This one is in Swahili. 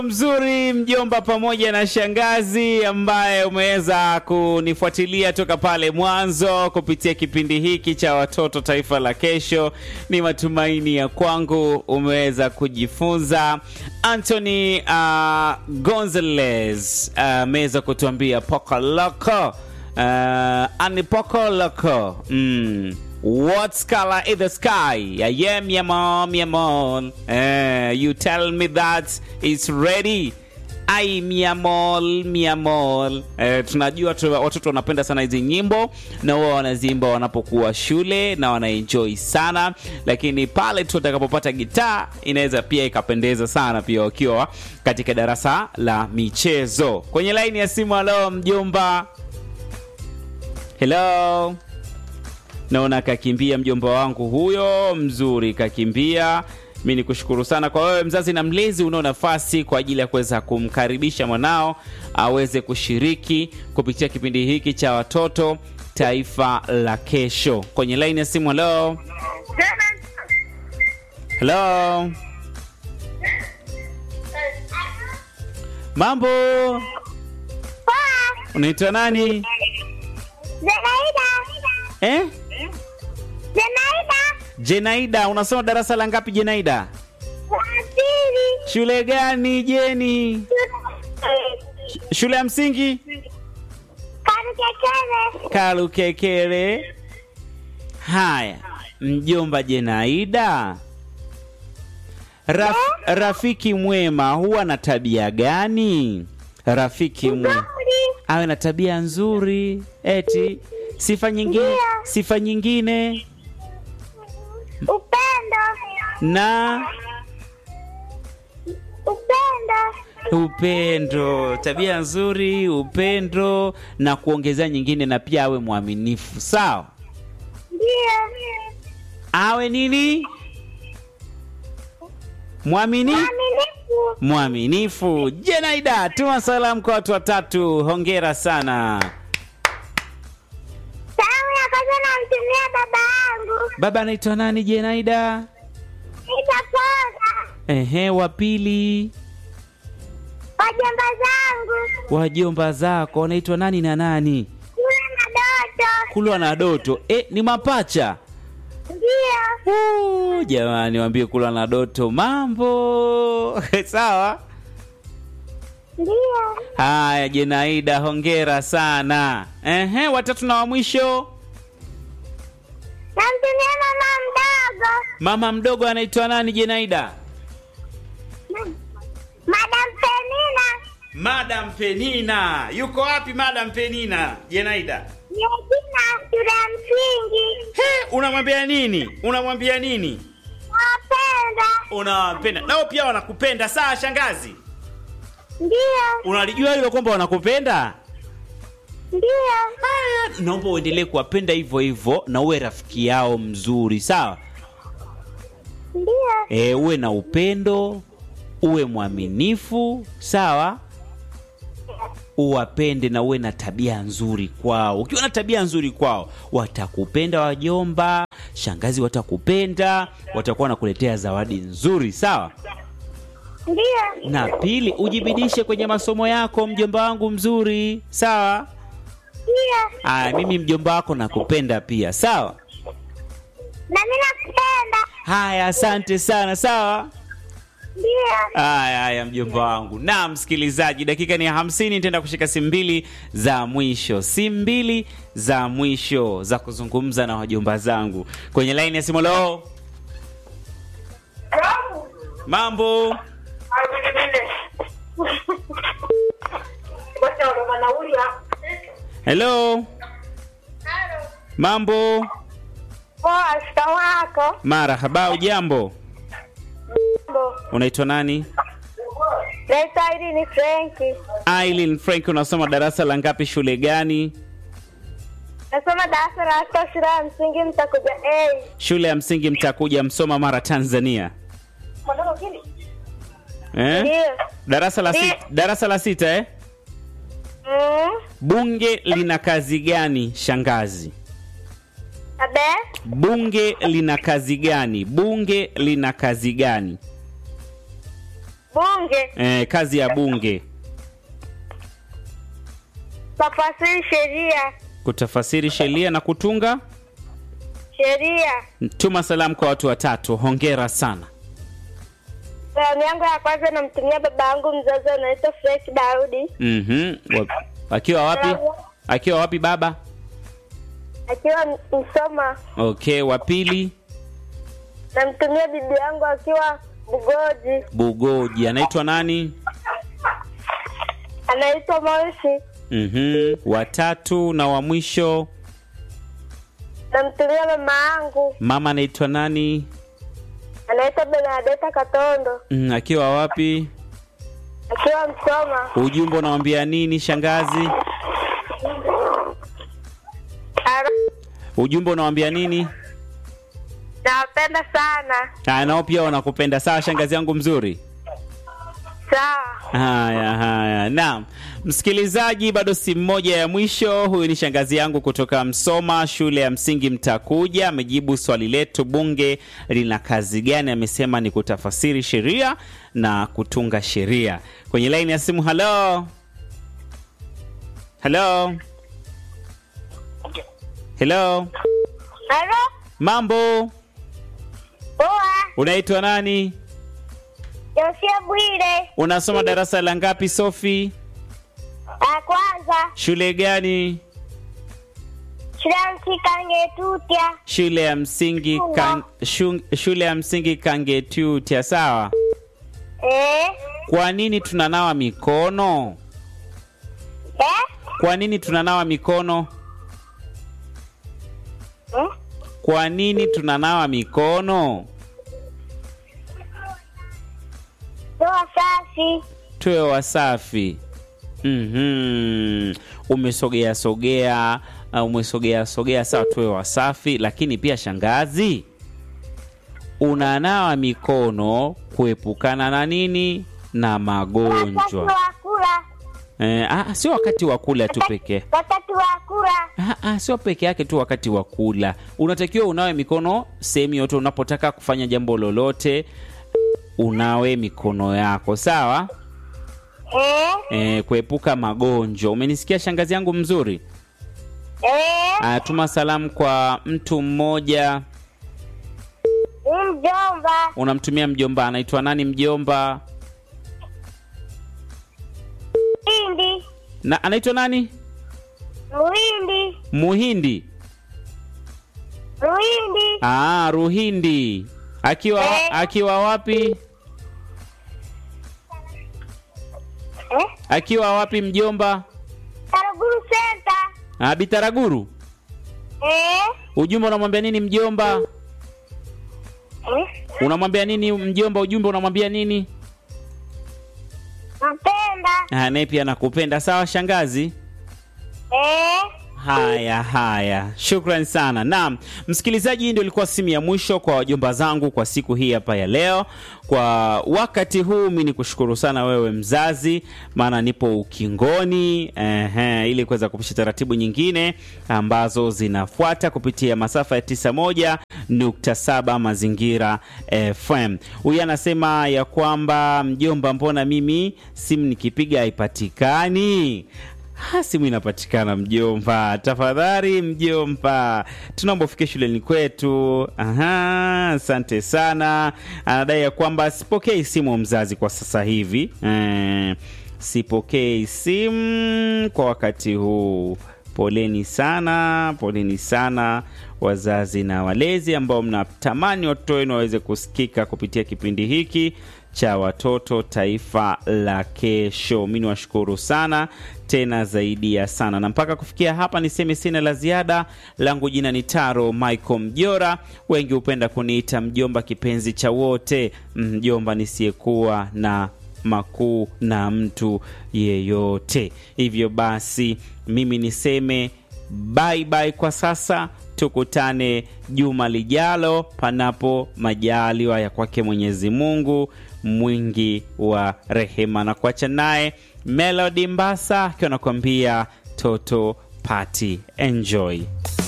mzuri mjomba pamoja na shangazi ambaye umeweza kunifuatilia toka pale mwanzo kupitia kipindi hiki cha watoto taifa la kesho ni matumaini ya kwangu umeweza kujifunza anthony uh, gonzales ameweza uh, kutuambia pokoloko uh, ani pokoloko mm. What color is the sky? I am Yamon, Yamon. Uh, you tell me that it's ready. Ai miamol miamol. Uh, tunajua tu, watoto wanapenda sana hizi nyimbo na wao wanazimba wanapokuwa shule na wanaenjoy sana, lakini pale tu watakapopata gitaa inaweza pia ikapendeza sana pia wakiwa katika darasa la michezo. Kwenye laini ya simu, halo mjomba. Hello naona kakimbia mjomba wangu huyo mzuri kakimbia mi ni kushukuru sana kwa wewe mzazi na mlezi unao nafasi kwa ajili ya kuweza kumkaribisha mwanao aweze kushiriki kupitia kipindi hiki cha watoto taifa la kesho kwenye laini ya simu halo halo mambo unaitwa nani Zenaida. eh? Zenaida. jenaida unasoma darasa la ngapi jenaida La pili. shule gani jeni shule ya msingi Karukekele. kalukekele haya mjomba jenaida Raf, rafiki mwema huwa na tabia gani rafiki mwema Nzuri. awe na tabia nzuri eti sifa nyingine Ndio. sifa nyingine Upendo. na Upendo. upendo tabia nzuri upendo na kuongezea nyingine na pia awe mwaminifu sawa Ndio. awe nini mwamini Mwaminifu. mwaminifu jenaida tuma salamu kwa watu watatu hongera sana Salamu ya kwanza namtumia baba yangu. baba anaitwa nani jenaida Nitapoza. ehe wa pili Wajomba zangu. wajomba zako wanaitwa nani na nani Kule na Doto. kulwa na doto e, ni mapacha Ndio. Uh, jamani wambie kulwa na doto mambo sawa Ndio. haya jenaida hongera sana ehe watatu na wa mwisho Namtumia mama mdogo. mama mdogo anaitwa nani jenaida Madam Penina. madam penina yuko wapi madam penina jenaida Yejina shule ya msingi. He, unamwambia nini unamwambia nini Nawapenda. unawapenda nao pia wanakupenda saa shangazi Ndio. unalijua hilo kwamba wanakupenda Ndio. haya naomba uendelee kuwapenda hivyo hivyo na uwe rafiki yao mzuri sawa Ndio. e, uwe na upendo uwe mwaminifu sawa uwapende na uwe na tabia nzuri kwao ukiwa na tabia nzuri kwao watakupenda wajomba shangazi watakupenda watakuwa wanakuletea zawadi nzuri sawa Ndio. na pili ujibidishe kwenye masomo yako mjomba wangu mzuri sawa Ndio. aya mimi mjomba wako nakupenda pia sawa Na mimi nakupenda. haya asante sana sawa Ndio. haya haya mjomba wangu na msikilizaji dakika ni ya hamsini nitaenda kushika simu mbili za mwisho simu mbili za mwisho za kuzungumza na wajomba zangu kwenye laini ya simu loo mambo helo mambo Poa, shikamoo wako. marahaba ujambo Mambo. unaitwa nani Naitwa Irene Frenki. Aileen Frank unasoma darasa la ngapi shule gani Nasoma darasa la sita shule ya msingi mtakuja A. shule ya msingi mtakuja msoma mara tanzania eh? Ndio. darasa la Ndio. sita, darasa la sita eh? Mm. bunge lina kazi gani shangazi Abe. bunge lina kazi gani bunge lina kazi gani bunge, eh, kazi ya bunge tafasiri sheria, kutafasiri sheria na kutunga sheria. tuma salamu kwa watu watatu hongera sana Salamu yangu ya kwanza namtumia baba yangu mzazi anaitwa Frank Daudi mm akiwa wapi akiwa wapi baba akiwa Msoma. okay wa pili Namtumia bibi yangu akiwa Bugoji bugoji anaitwa nani anaitwa Moshi. mm watatu na wa mwisho Namtumia mama yangu mama anaitwa nani anaitwa Benadeta Katondo mm, akiwa wapi akiwa Msoma. ujumbe unawambia nini shangazi Ara- ujumbe unawambia nini Nawapenda sana. Haya, nao pia wanakupenda sawa shangazi yangu mzuri Sawa. haya haya naam msikilizaji bado si mmoja ya mwisho huyu ni shangazi yangu kutoka msoma shule ya msingi mtakuja amejibu swali letu bunge lina kazi gani amesema ni kutafasiri sheria na kutunga sheria kwenye laini ya simu halo halo helo Halo? mambo Poa. unaitwa nani Josia Bwire. unasoma darasa la ngapi sofi Ya kwanza. shule gani Shule ya msingi Kangetutya. shule ya msingi kan, shu, shule ya msingi kangetutia sawa Eh? kwa nini tunanawa mikono Eh? kwa nini tunanawa mikono Hmm? kwa nini tunanawa mikono Toa safi. tuwe wasafi mm umesogea sogea uh, umesogea sogea sawa tuwe wasafi lakini pia shangazi unanawa mikono kuepukana na nini na Wakati magonjwa wa kula. eh, ah, sio wakati wa kula tu pekee Wakati wa kula. Ah, ah, sio peke yake tu wakati wa kula unatakiwa unawe mikono sehemu yote unapotaka kufanya jambo lolote unawe mikono yako sawa Eh? e, kuepuka magonjwa umenisikia shangazi yangu mzuri Eh? Ah, tuma salamu kwa mtu mmoja Ni mjomba. unamtumia mjomba anaitwa nani mjomba Hindi. na anaitwa nani Muhindi. muhindi Muhindi. ah, ruhindi akiwa Eh. akiwa wapi Eh? akiwa wapi mjomba Karuguru Center. ah, bitaraguru Eh? ujumbe unamwambia nini mjomba Eh? unamwambia nini mjomba ujumbe unamwambia nini Mpenda. Ah, naye pia nakupenda sawa shangazi Eh? haya haya shukran sana naam msikilizaji hii ndio ilikuwa simu ya mwisho kwa wajomba zangu kwa siku hii hapa ya leo kwa wakati huu mi ni kushukuru sana wewe mzazi maana nipo ukingoni ehe, ili kuweza kupisha taratibu nyingine ambazo zinafuata kupitia masafa ya 91.7 mazingira fm huyu anasema ya kwamba mjomba mbona mimi simu nikipiga haipatikani Ha, simu inapatikana mjomba, tafadhali mjomba, tunaomba ufike shuleni kwetu. Aha, asante sana. Anadai ya kwamba sipokei simu mzazi kwa sasa hivi eh, sipokei simu kwa wakati huu. Poleni sana, poleni sana wazazi na walezi ambao mnatamani watoto wenu waweze kusikika kupitia kipindi hiki cha watoto taifa la kesho. Mi niwashukuru sana tena zaidi ya sana, na mpaka kufikia hapa niseme sina la ziada. Langu jina ni Taro Michael Mjora, wengi hupenda kuniita mjomba kipenzi cha wote, mjomba nisiyekuwa na makuu na mtu yeyote. Hivyo basi mimi niseme bye bye kwa sasa, tukutane juma lijalo, panapo majaliwa ya kwake Mwenyezi Mungu mwingi wa rehema, na kuacha naye Melody Mbasa akiwa anakuambia toto party. Enjoy.